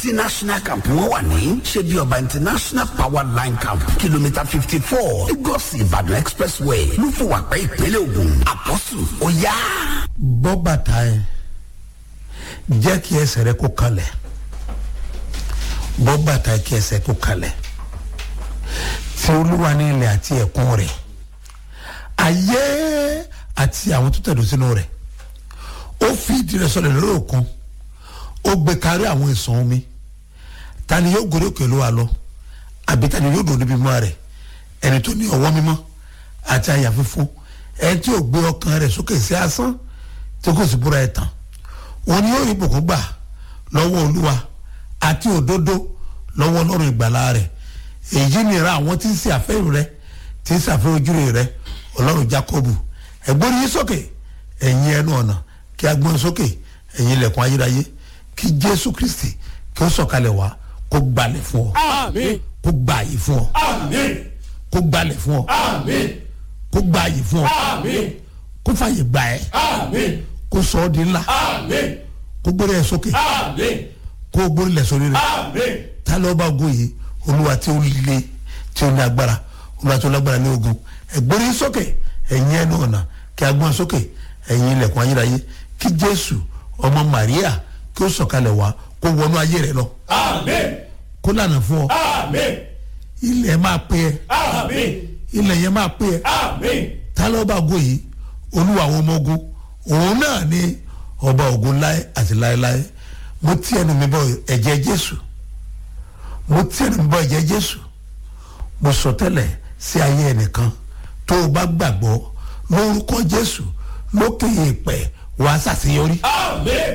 international camp wọn wà ní ṣebí ọba international power line camp kìlómítà fifty four lagos ìbàdàn expressway lúfọwàpẹ ìpínlẹ̀ ògùn àpọ́sù ó yá. bọ́ bàtà ẹ jẹ́ kí ẹsẹ̀ rẹ kó kalẹ̀ bọ́ bàtà ẹ kí ẹsẹ̀ kó kalẹ̀ tí olúwa ní ilẹ̀ àti ẹ̀kún rẹ̀ ayé àti àwọn tó tẹ̀dó sínú rẹ̀ ó fi ìdí rẹ̀ sọlẹ̀ lórí òkun ó gbé kárí àwọn ìsàn omi ta ni yóò gòrí òkè ló wa lọ àbí ta ni yóò dòdò bímọ rẹ̀ ẹni tó ní ọwọ́ mímọ́ àti àyà fífún ẹni tí ò gbé ọkàn rẹ̀ sókè sí asán tí kò sì búra ẹ̀ tán wọn ni yóò rí ìbùkún gbà lọ́wọ́ olúwa àti òdodo lọ́wọ́ ọlọ́run ìgbàlá rẹ̀ èyí nira àwọn tí ń ṣe àfẹ́rù rẹ tí ń ṣàfẹ́ ojúre rẹ ọlọ́run jacobu ẹ̀gbọ́n yín sókè ẹ̀yin ẹnu ọ̀nà kí a gbọ́n sókè ẹ̀yin ilẹ̀kùn ayérayé kí jésù kristi kí ó sọ̀kalẹ̀ wá kó gbalẹ̀ fún ọ Àmín. kó gba àyè fún ọ Àmín. kó gbalẹ̀ fún ọ Àmín. kó gba àyè fún ọ Àmín. kó fàyè gbà ẹ Àmín. kó sọ ọ́ di ńlá Àmín. kó gbórí ẹ sókè Àmín. kó gbórí lẹ̀ sórí rẹ Àmín. ta ló bá ogun yìí olúwa tí ó le tí ó ní agbára olúwa tí ó lágbára ní ogun ẹgbẹ́rẹ́ yín sókè ẹ̀yin ẹnu ọ̀nà kí a gbọ́n sókè ẹ̀yin ilẹ̀kùn ayérayé kí jésù ọmọ maria kí ó sọ̀kalẹ̀ wá kó wọnú ayé rẹ lọ Àmín. kó lànà fún ọ Àmín. ilẹ̀ máa pé ẹ Àmín. ilẹ̀ yẹn máa pé ẹ Àmín. ta ló bá ogun yìí olúwa àwọn ọmọ ogun òun náà ni ọba ogun láé àti láéláé mo tí ẹnu mi bọ ẹ̀jẹ̀ jésù mo tí ẹnu mi bọ ẹ̀jẹ̀ jésù mo sọ tẹ́lẹ̀ sí ayé ẹnìkan tó o bá gbàgbọ́ lórúkọ jésù lókè èèpẹ̀ wàá ṣàṣeyọrí Àmín.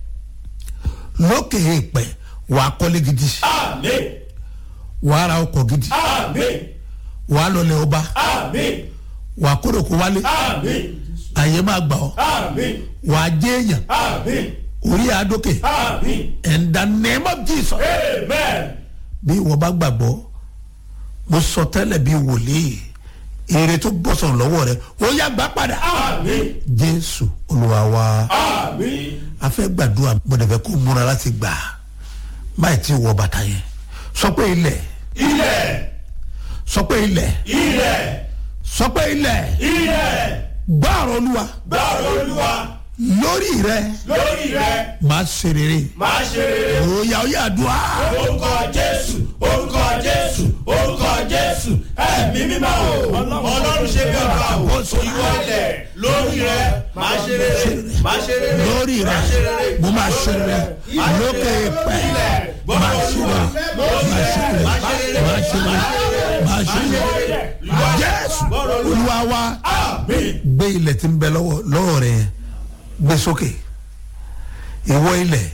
lókè èèpẹ̀ wàá kọ́lé gidi Àmín. wàá ra ọkọ̀ gidi Àmín. wàá lọlẹ̀ ọba Àmín. wàá kórè kó wálé Àmín. àyè máa gbà ọ́ Àmín. wàá jẹ́ èèyàn Àmín. orí àdókè Àmín. in the name of jesus Amen. bí ìwọ bá gbàgbọ́ mo sọ tẹ́lẹ̀ bí wòlíì èrè tó bọ́ sọ̀rọ̀ lọ́wọ́ rẹ ó yá gbà padà Àmín. jésù olúwa wa Àmín. a fẹ́ gbàdúrà gbọ́dọ̀fẹ́ kó múra láti gbà báyìí tí wọ bàtà yẹn sọ pé ilẹ̀ Ilẹ̀. sọ pé ilẹ̀ Ilẹ̀. sọ pé ilẹ̀ Ilẹ̀. gbọ́ ọ̀rọ̀ olúwa Gbọ́rọ̀ Olúwa lórí rẹ lórí rẹ̀ máa ṣe rere máa ṣe rere. òòyà ó yà dùn á orúkọ jésù orúkọ jésù orúkọ jésù ẹ̀mí mímọ́ o ọlọ́run ṣe bí ọba o ìwọ ilẹ̀ lórí rẹ máa ṣe rere máa ṣe rere lórí rẹ mo máa ṣe rere lókè pẹ́ máa ṣe rere máa ṣe rere máa ṣe rere máa ṣe rere jésù olúwa wa àmín gbé ilẹ̀ tí ń bẹ lọ́wọ́ lọ́wọ́ rẹ yẹn gbé sókè ìwọ ilẹ̀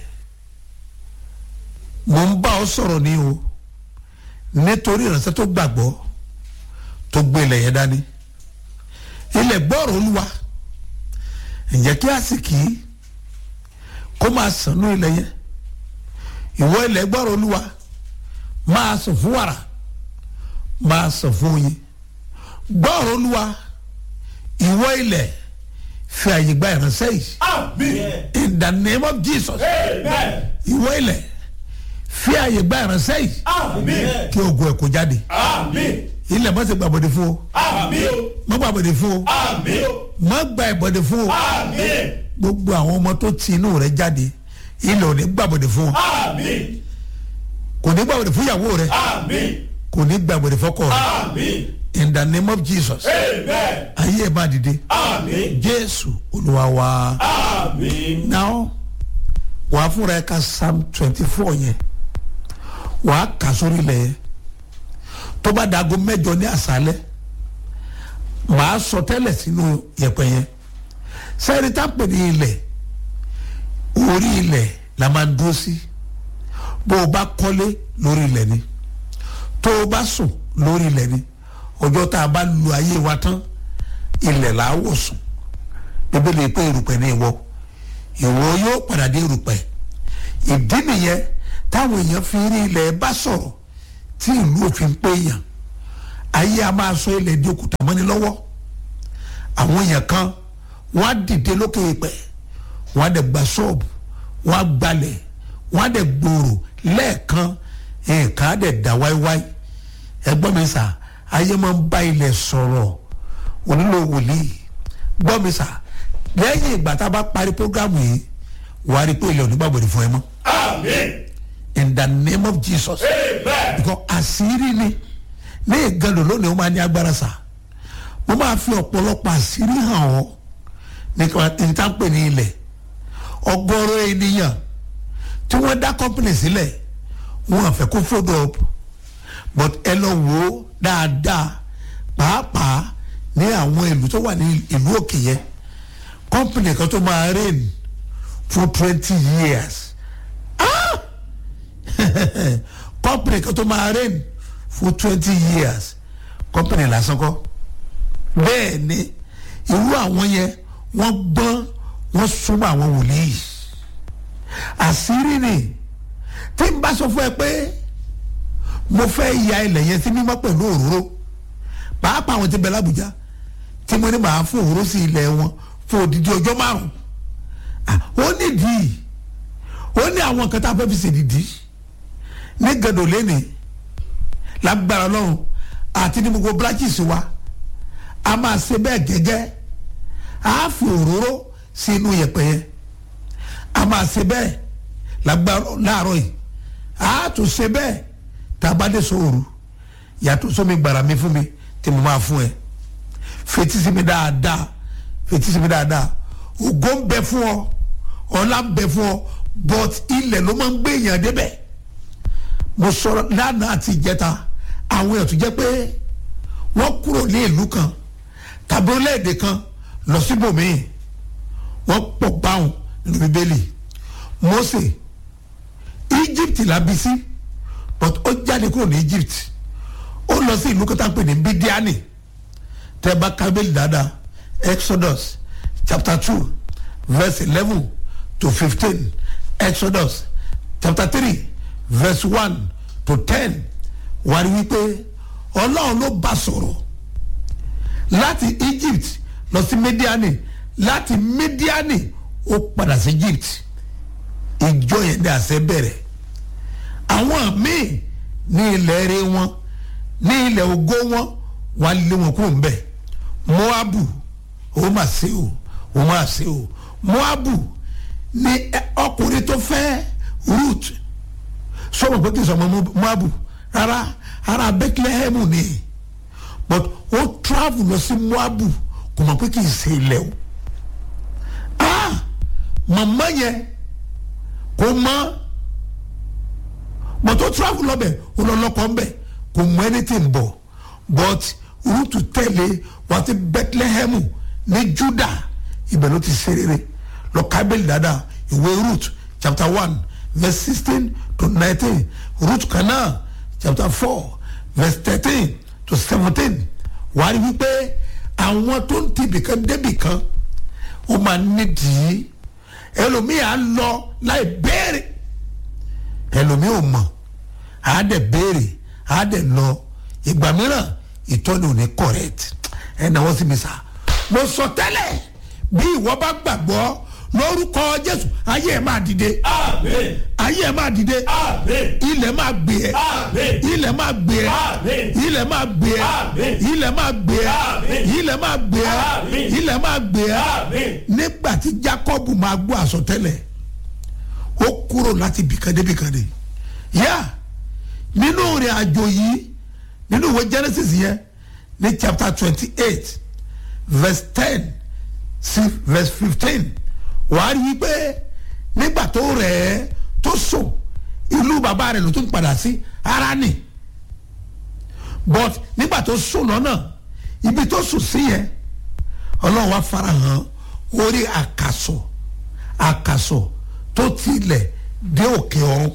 mo ń bá ọ sọ̀rọ̀ ní o nítorí ìránṣẹ́ tó gbàgbọ́ tó gbé ilẹ̀ yẹn dání ilẹ̀ gbọ́rọ̀ olúwa ǹjẹ́ kí àsìkí kó máa sànú ilẹ̀ yẹn ìwọ ilẹ̀ gbọ́rọ̀ olúwa máa sàn fún wàrà máa sàn fún oyin gbọ́rọ̀ olúwa ìwọ ilẹ̀ fi àyè gba ìránṣẹ́ yìí àmín in the name of jesus amen ìwọ ilẹ̀ fi àyè gba ìránṣẹ́ yìí àmín kí ogun ẹ̀ kó jáde àmín ilẹ̀ má ṣe gbàbọ̀dé fún o àmín má gbàbọ̀dé fún o àmín má gba ìbọ̀dé fún o àmín gbogbo àwọn ọmọ tó ti inú rẹ jáde ilẹ̀ ò ní gbàbọ̀dé fún o àmín kò ní gbàbọ̀dé fún ìyàwó rẹ àmín kò ní gbàbọ̀dé fọkọ rẹ àmín in the name of jesus amen ayé ẹ̀ má dìde àmín jésù olúwa wa. àmín now wàá fúnra ẹ ka psalm twenty four yẹn wàá kà sórí ilẹ̀ yẹn tó bá dago mẹ́jọ ní àṣálẹ́ màá sọ tẹ́lẹ̀ sínú yẹ̀pẹ̀ yẹn sẹ́ni tá pè ní ilẹ̀ orí ilẹ̀ la máa ń dúró sí bó o bá kọ́lé lórí ilẹ̀ ni tó o bá sùn lórí ilẹ̀ ni ọjọ́ tá a bá lu ayé wa tán ilẹ̀ là á wọ̀ sùn bíbélì pé erùpẹ̀ ní ìwọ ìwọ yóò padà dé erùpẹ̀ ìdí nìyẹn táwọn èèyàn fi rí ilẹ̀ bá sọ̀rọ̀ tí ìlú òfin pé èèyàn ayé a máa sọ ilẹ̀ di òkúta mọ́ni lọ́wọ́ àwọn èèyàn kan wọ́n á dìde lókè ìpẹ́ wọ́n á dẹ̀ gba ṣọ́ọ̀bù wọ́n á gbalẹ̀ wọ́n á dẹ̀ gbòòrò lẹ́ẹ̀kan nǹkan á dẹ̀ dá wáíwáí ẹgbọ́n mi sà ayé máa ń bá ilẹ̀ sọ̀rọ̀ onílò wòlíì gbọ́ mi sà lẹ́yìn ìgbà tá a bá parí programu yìí wàá rí i pé ilẹ̀ onígbàgbọ́dì fún ẹ mọ́ Amen. in the name of Jesus Amen. because àṣírí ni ní ìgànnì lónìí ó máa ní agbára sà mo máa fi ọ̀pọ̀lọpọ̀ àṣírí hàn ọ́ nípa ìtàpè ní ilẹ̀ ọgọ́rọ̀ ènìyàn tí wọ́n dá company sílẹ̀ wọ́n àfẹ́ kó follow up but ẹ lọ wò ó dáadáa pàápàá ní àwọn ìlú tó wà ní ìlú òkè yẹn company kan tó máa reign for twenty years company kan tó máa reign for twenty years company lásán kọ́ bẹ́ẹ̀ ni irú àwọn yẹn wọ́n gbọ́n wọ́n súnmọ́ àwọn wòlíì àṣírí ni tí n bá sọ fún ẹ pé mo fẹ́ ya ilẹ̀ yẹn sí mímọ́ pẹ̀lú òróró pàápàá àwọn tí bẹ lábújá tí mo ní màá fún òróró sí ilẹ̀ wọn fún odidi ọjọ́ márùn ó nídìí ó ní àwọn nǹkan tá a fẹ́ fi ṣèdìdí ní gàdọ̀ lẹ́nì lágbára ọlọ́run àti ní gbogbo branches wa a máa ṣe bẹ́ẹ̀ gẹ́gẹ́ a fi òróró sí inú yẹ̀pẹ̀ yẹn a máa ṣe bẹ́ẹ̀ lágbára láàárọ̀ yìí a tún ṣe bẹ́ẹ̀ tá a bá dé sóoru yàtọ̀ sómi gbàrà mi fún mi tí mo máa fún ẹ fetí sí mi dáadáa fetí sí mi dáadáa ògo ń bẹ fún ọ ọlá ń bẹ fún ọ but ilẹ̀ ló máa ń gbé èèyàn débẹ̀ mo sọ̀rọ̀ lánàá àti ìjẹta àwọn èèyàn tó jẹ́ pé wọ́n kúrò ní ìlú kan tàbí orílẹ̀-èdè kan lọ síbòmíì wọ́n pọ̀ báwọn nínú bíbélì Mósè Egypt la bí sí but ó jáde kúrò ní Egypt ó lọ sí ìlú kan tá a pè ní Bídíánì tẹ́ bá kábílì dáadáa Exodus chapter two verse eleven to fifteen Exodus chapter three verse one to ten wà rí wípé ọlọ́run ló bá sọ̀rọ̀ láti Egypt lọ sí Mídíánì láti Mídíánì ó padà sí Egypt ìjọ yẹn ní àṣẹ bẹ̀rẹ̀ àwọn míì ní ilẹ̀ eré wọn ní ilẹ̀ ògo wọn wà lé wọn kúrò ńbẹ̀ Moabu ó mà ṣe o ó mà ṣe o Moabu ní ọkùnrin tó fẹ́ Ruth sọ̀rọ̀ pé kì í sọ ọmọ Moabu rárá ara Bethlehem ni but ó travel lọ sí Moabu kò mọ̀ pé kì í ṣe ilẹ̀ o ah màmá yẹn kò mọ̀ but ó travel lọ bẹ̀ ó lọ lọ́kọ̀ ń bẹ̀ kò mọ̀ anything bọ̀ but Ruth tẹ̀lé wá sí Bethlehem ní Juda ibẹ̀ ló ti ṣe rere lọ kábẹ́lì dáadáa ìwé Ruth chapter one verse sixteen to nineteen Ruth kan náà chapter four verse thirteen to seventeen wàá rí wípé àwọn tó ń ti ibìkan débìkan ó máa nídìí ẹlòmíì á lọ láì béèrè ẹlòmíì ò mọ̀ á dẹ̀ béèrè á dẹ̀ lọ ìgbà mìíràn ìtọ́ni ò ní correct ẹ̀ náà sì mi sà mo sọ tẹ́lẹ̀ bí ìwọ bá gbàgbọ́ lórúkọ Jésù ayé ẹ̀ máa dìde Amen. ayé ẹ̀ máa dìde Amen. ilẹ̀ máa gbé ẹ Amen. ilẹ̀ máa gbé ẹ Amen. ilẹ̀ máa gbé ẹ Amen. ilẹ̀ máa gbé ẹ Amen. ilẹ̀ máa gbé ẹ Amen. ilẹ̀ máa gbé ẹ Amen. nígbà tí Jákọ́bù máa gbọ́ àsọtẹ́lẹ̀ ó kúrò láti bìkan dé bìkan dé yá nínú ìrìn àjò yìí nínú ìwé Genesis yẹn ní chapter twenty eight verse ten sí verse fifteen wàá rí i pé nígbà tó rẹ̀ ẹ́ tó sùn ìlú bàbá rẹ̀ ló tún padà sí Háránì but nígbà tó sùn lọ́nà ibi tó sùn sí yẹn ọlọ́run wá farahàn orí àkàsọ̀ àkàsọ̀ tó tilẹ̀ dé òkè ọ̀run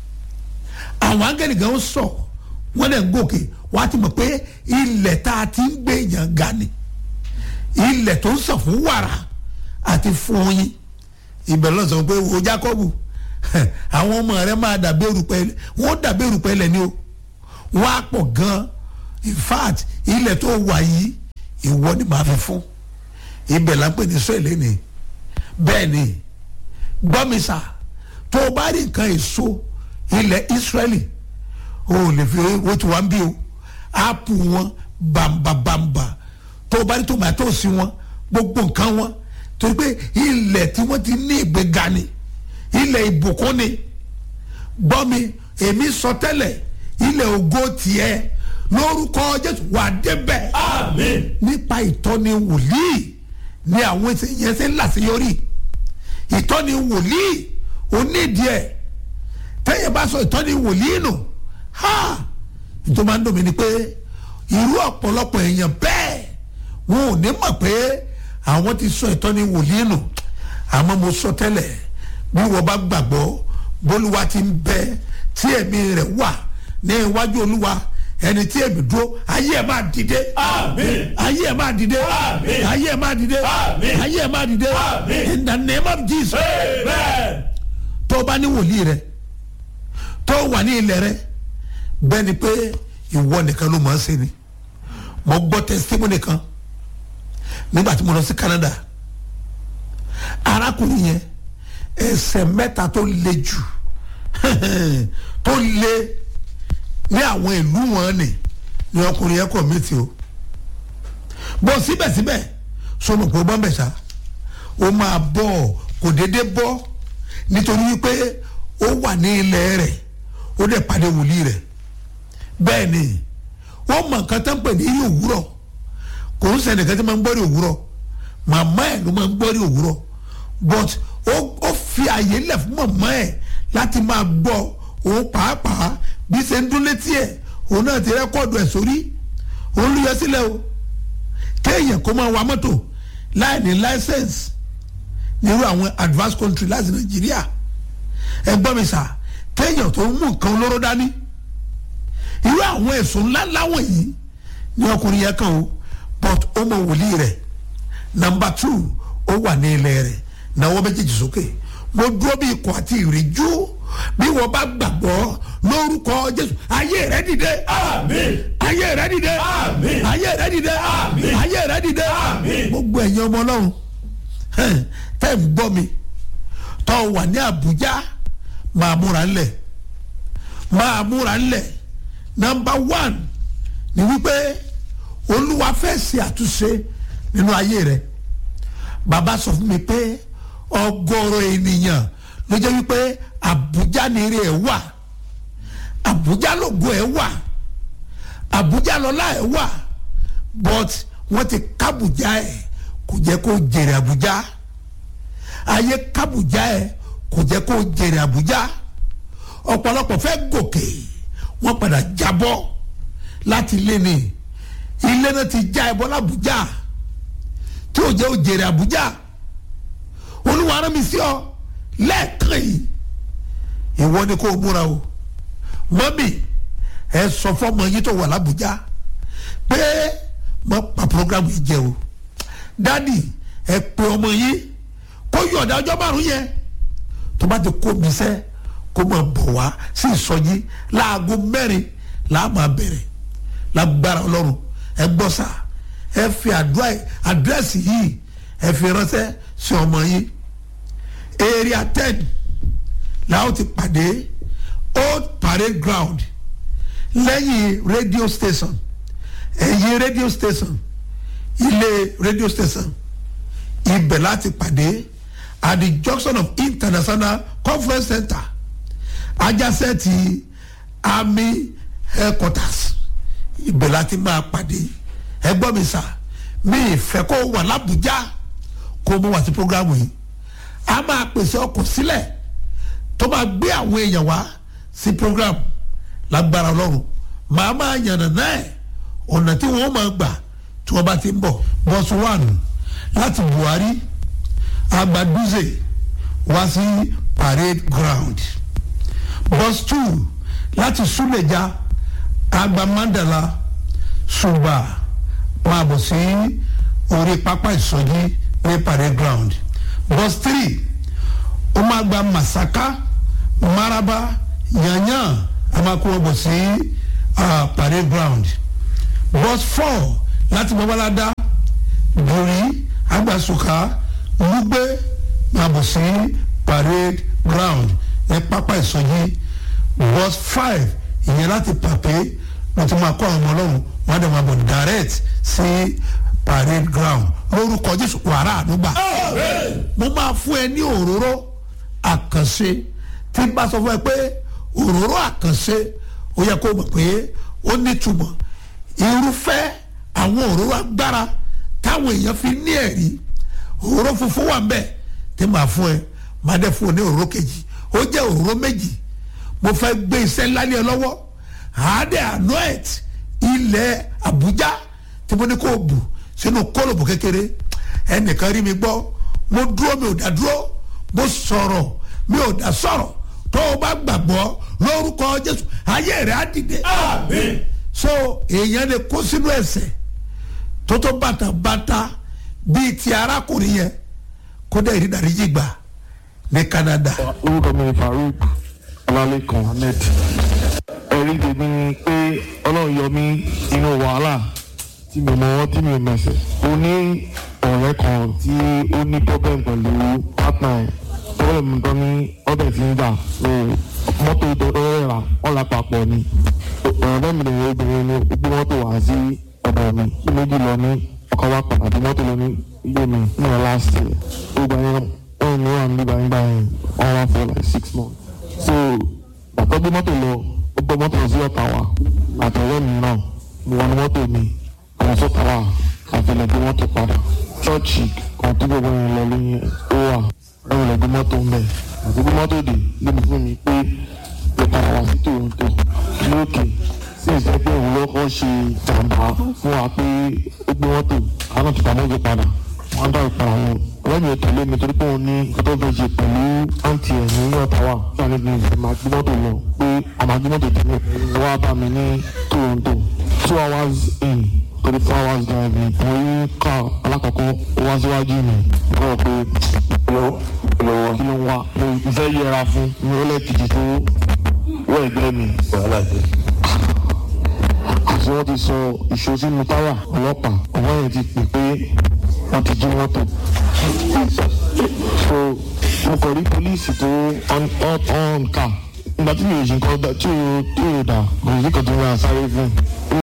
àwọn áńgẹ́lì gan sọ wọ́n lè gòkè wọ́n á ti mọ̀ pé ilẹ̀ tá a ti ń gbé èèyàn ga ni ilẹ̀ tó ń sàn fún wàrà àti fún oyin ibẹ̀ lọ sọ pé wo Jákọ́bù àwọn ọmọ rẹ máa dàbí erùpẹ̀ wọ́n dàbí erùpẹ̀ lẹ̀ ni o wọ́n á pọ̀ gan in fact ilẹ̀ tó wà yìí ìwọ ni màá fi fún ibẹ̀ là ń pè ní sọ́ọ̀lì ni bẹ́ẹ̀ ni gbọ́mísà tó o bá rí nǹkan èso ilẹ̀ israẹli o ò lè fi o ti wá ń bí o áàpù wọn bàǹbàǹbà tó o bá ní tòmátòsì wọn gbogbo nǹkan wọn torí pé ilẹ̀ tí wọ́n ti ní ìgbéga ni ilẹ̀ ìbùkún ni gbọ́ mi èmi sọ tẹ́lẹ̀ ilẹ̀ ògo tiẹ̀ lórúkọ jésù wà débẹ̀ àmín nípa ìtọ́ni wòlíì ni àwọn yẹn ṣe ń làṣeyọrí ìtọ́ni wòlíì onídìí ẹ̀ tẹ́yẹ̀ bá sọ ìtọ́ni wòlíì nù ha ìtọ́ máa ń dùn mí ni pé irú ọ̀pọ̀lọpọ̀ èèyàn bẹ́ẹ̀ wọn ò ní mọ̀ pé àwọn ti sọ ìtọ́ni wòlíì nù àmọ́ mo sọ tẹ́lẹ̀ bí wọ́n bá gbàgbọ́ bólúwa ti ń bẹ tí ẹ̀mí rẹ̀ wà ní iwájú olúwa ẹni tí èmi dúró ayé ẹ̀ máa dìde àmín ayé ẹ̀ máa dìde Àmín. ayé ẹ̀ máa dìde Àmín. ayé ẹ̀ máa dìde Àmín. in the name of jesus amen tó o bá ní wòlíì rẹ tó o wà ní ilẹ̀ rẹ bẹ́ẹ̀ ni pé ìwọ nìkan ló máa ń ṣe ni mo gbọ́ testimony kan nígbà tí mo lọ sí Canada arákùnrin yẹn ẹsẹ̀ mẹ́ta tó le jù tó le ní àwọn ìlú wọn ni ni ọkùnrin yẹn kọ̀ mí ti o bọ́ síbẹ̀síbẹ̀ sọmọ pé ó bọ́ ń bẹ̀ sá ó máa bọ̀ kò déédéé bọ́ nítorí wípé ó wà ní ilẹ̀ rẹ̀ ó dẹ̀ pàdé wòlíì rẹ̀ bẹ́ẹ̀ ni wọ́n mọ nǹkan tó ń pè ní rí òwúrọ̀ kò ń sẹ́ni kan tó máa ń gbọ́ rí òwúrọ̀ màmá ẹ̀ ló máa ń gbọ́ rí òwúrọ̀ but ó ó fi àyè lẹ̀ fún màmá ẹ̀ láti máa gbọ́ òun pàápàá bí ṣe ń dún létí ẹ̀ òun náà ti rẹ́kọ̀dù ẹ̀ sórí òun ló yọ sílẹ̀ o kéèyàn kó máa wa mọ́tò láì ní license nírú àwọn advanced country láti nàìjíríà ẹ gbọ́ mi sà kéèyàn tó ń mú nǹkan olóró dání irú àwọn ẹ̀sùn ńláńlá wọ̀nyí ni ọkùnrin yẹn kàn ó but ó mọ wòlíì rẹ̀ number two ó wà ní ilẹ̀ rẹ̀ náwó méjèèjì sókè mo dúró bí ikọ̀ àti ìrìjú bí wọ́n bá gbàgbọ́ lórúkọ jésù ayé rẹ̀ dìde àmín ayé rẹ̀ dìde Àmín. ayé rẹ̀ dìde Àmín. ayé rẹ̀ dìde Àmín. gbogbo ẹ̀yin ọmọ ọlọ́run hẹ́n, tẹ́ ń gbọ́ mi tọ́ wà ní àbújá máa múra ńlẹ̀ máa múra ńlẹ̀ nọmba one ni wípé olúwa fẹ́ ṣe àtúnṣe nínú ayé rẹ̀ bàbá sọ fún mi pé ọgọ́rọ̀ ènìyàn ló jẹ́ wípé àbújá ni eré ẹ̀ wà àbújá lògo ẹ̀ wà àbújá lọ́lá ẹ̀ wà but wọ́n ti kábùjá ẹ̀ kò jẹ́ kó jèrè àbújá ayé kábùjá ẹ̀ kò jẹ́ kó jèrè àbújá ọ̀pọ̀lọpọ̀ fẹ́ gòkè wọ́n padà jábọ́ láti ilé ni ilé náà ti já ẹbọ lábújá tí ò jẹ́ ó jèrè àbújá olúwa rán mi sí ọ lẹ́ẹ̀kan yìí ìwọ ni kò múra o mọ́mì ẹ sọ fọ́mọ yìí tó wà lábújá pé mo pa programu yìí jẹ o dádì ẹ pe ọmọ yìí kó yọ̀ọ̀dà ọjọ́ márùn yẹn tó bá ti kó mi sẹ́ kó máa bọ̀ wá sí ìsọjí láago mẹ́rin làá máa bẹ̀rẹ̀ lágbára ọlọ́run ẹ gbọ́ sà ẹ fi àdúrà àdírẹ́sì yìí ẹ fi ránṣẹ́ sí ọmọ yìí area ten làwọn ti pàdé old parade ground lẹ́yìn radio station ẹ̀yìn radio station ilé radio station ibẹ̀ láti pàdé at the junction of international conference center ajásẹ́ ti army headquarters ibẹ̀ láti máa pàdé ẹgbọ́n mi sà mi ìfẹ́ kó wà lábújá kó mo wà sí programu yìí a máa pèsè ọkọ̀ sílẹ̀ tó máa gbé àwọn èèyàn wá sí program lágbára ọlọ́run màá máa yànnà náà ọ̀nà tí wọ́n máa gbà tí wọ́n bá ti ń bọ̀ bọ́sù one láti buhari agbaduze wá sí parade ground bus two láti suleja agba mandala suba máa bọ̀ sí orí pápá ìsọjí ní parade ground bus three ó máa gba masaka maraba yanyan a máa kó wọn bọ̀ sí uh, parade ground bus four láti babalada gori agbasuka lugbe máa bọ̀ sí parade ground ní pápá ìsọjí verse five ìyẹn láti pàpé wọ́n ti máa kọ́ àwọn ọmọ ọlọ́run wọ́n á dẹ̀ máa bọ̀ direct sí parade ground lórúkọ jésù wàrà àdúgbà mo máa fún ẹ ní òróró àkànṣe tí n bá sọ fún ẹ pé òróró àkànṣe ó yẹ kó mọ̀ pé ó nítumọ̀ irúfẹ́ àwọn òróró agbára táwọn èèyàn fi ní ẹ̀rí òróró funfun wà mbẹ tí màá fún ẹ màá dẹ̀ fún ọ ní òróró kejì ó jẹ́ òróró méjì mo fẹ́ gbé iṣẹ́ ńlá ní ẹ lọ́wọ́ àádẹ́ anoet ilẹ̀ Àbújá tí mo ní kó o bù sínú kólòbù kékeré ẹnìkan rí mi gbọ́ mo dúró mi ò dá dúró mo sọ̀rọ̀ mi ò dá sọ̀rọ̀ tó o bá gbàgbọ́ lórúkọ Jésù ayé rẹ̀ á dìde Àmín. so èèyàn lè kó sínú ẹ̀ṣẹ̀ tó tó bàtàbàtà bíi ti arákùnrin yẹn kó dẹ̀ rí dáríjì gbà ní Canada. orúkọ mi ni farouk ọlálẹ́kan ahmed ẹ̀rí tèmi ni pé ọlọ́run yọ mí inú wàhálà tí mi mọ tí mi ò mẹ̀sẹ̀ ó ní ọ̀rẹ́ kan tí ó ní problem pẹ̀lú partner ẹ̀ problem tó ní ọbẹ̀ tí ń gbà so mọ́tò ìdọ́dọ́ rà ọ̀là papọ̀ ni ọ̀rẹ́ mi lèyìn obìnrin ni ó gbé mọ́tò wá sí ọ̀dọ̀ mi kí méjì lọ ní ọkọ̀ wa padà bí mọ́tò lọ ní ilé mi ní ọ̀ last year ó gbà yẹn wọ́n ní wà nígbà nígbà yẹn wọ́n wá for like six months so bàtọ́ gbé mọ́tò lọ ó gbé mọ́tò lọ sí ọ̀tà wa àtọ̀rẹ́ mi náà mo wọ ní mọ́tò mi àwọn sọ́tà wa àfẹlẹ̀ gbé mọ́tò padà chọ́ọ̀chì kan tó gbogbo yẹn lọ lóyún ó wà ẹ̀rọ lẹ̀ gbé mọ́tò ń bẹ̀ àti gbé mọ́tò dé lóbi fún mi pé lè padà wá sí Toronto lókè sí ìṣẹ́ pé òun lọ́kọ́ ṣe jàǹbá fún wa pé ó gbé mọ́tò àwọn ti pamọ́ gbé padà wọ́n dá ìpara wọn ọ̀rẹ́ mi ò tẹ̀lé mi torí pé òun ní nǹkan tó fẹ́ ṣe pẹ̀lú àǹtí ẹ̀ ní Ottawa fún àlejò ìgbà máa gbé mọ́tò lọ pé àmà gbé mọ́tò tẹ̀lé ẹ̀ wá bá mi ní Toronto two hours in thirty four hours driving mo rí ká alákọ̀ọ́kọ́ ó wá síwájú mi wọ́n rò pé lọ́wọ́ lọ́wọ́ kí ló ń wá mo ìfẹ́ yẹra fún mi ó lẹ́ẹ̀kejì tó wọ́ ẹ̀gbẹ́ mi wàhálà dé àti wọ́n ti sọ ìṣó sínú táyà ọlọ́pàá ọ̀wọ́ yẹn ti pè pé wọ́n ti jí mọ́tò. so mo kàn rí pólíìsì tó on on on car nígbà tí mi ò ṣe nǹkan tí ò tí ò dà kò sí kan tó ń ra sáré fún un.